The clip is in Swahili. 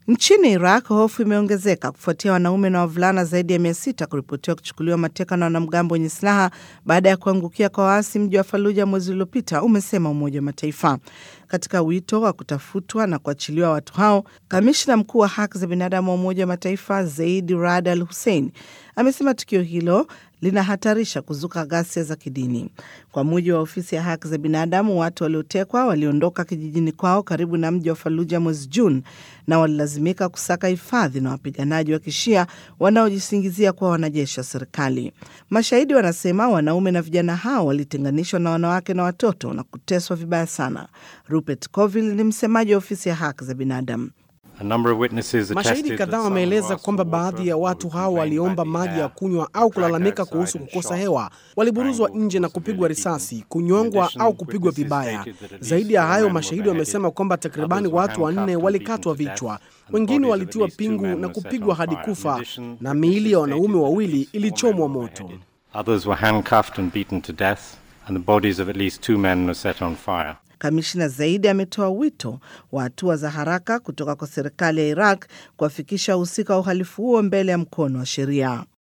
Nchini Iraq, hofu imeongezeka kufuatia wanaume na wavulana zaidi ya mia sita kuripotiwa kuchukuliwa mateka na wanamgambo wenye silaha baada ya kuangukia kwa waasi mji wa Faluja mwezi uliopita, umesema Umoja wa Mataifa. Katika wito wa kutafutwa na kuachiliwa watu hao, kamishna mkuu wa haki za binadamu wa Umoja wa Mataifa Zaid Rad Al Hussein amesema tukio hilo linahatarisha kuzuka ghasia za kidini. Kwa mujibu wa ofisi ya haki za binadamu, watu waliotekwa waliondoka kijijini kwao karibu na mji wa Faluja mwezi Juni na walilazimika kusaka hifadhi na wapiganaji wa kishia wanaojisingizia kuwa wanajeshi wa serikali. Mashahidi wanasema wanaume na vijana hao walitenganishwa na wanawake na watoto na kuteswa vibaya sana. Rupert Colville ni msemaji wa ofisi ya haki za binadamu. Mashahidi kadhaa wameeleza kwamba baadhi ya watu hao waliomba maji ya kunywa au kulalamika kuhusu kukosa hewa, waliburuzwa nje na kupigwa risasi, kunyongwa au kupigwa vibaya. Zaidi ya hayo, mashahidi wamesema kwamba takribani watu wanne walikatwa vichwa, wengine walitiwa pingu na kupigwa hadi kufa, na miili ya wanaume wawili ilichomwa moto. Kamishna zaidi ametoa wito wa hatua za haraka kutoka kwa serikali ya Iraq kuwafikisha wahusika wa uhalifu huo mbele ya mkono wa sheria.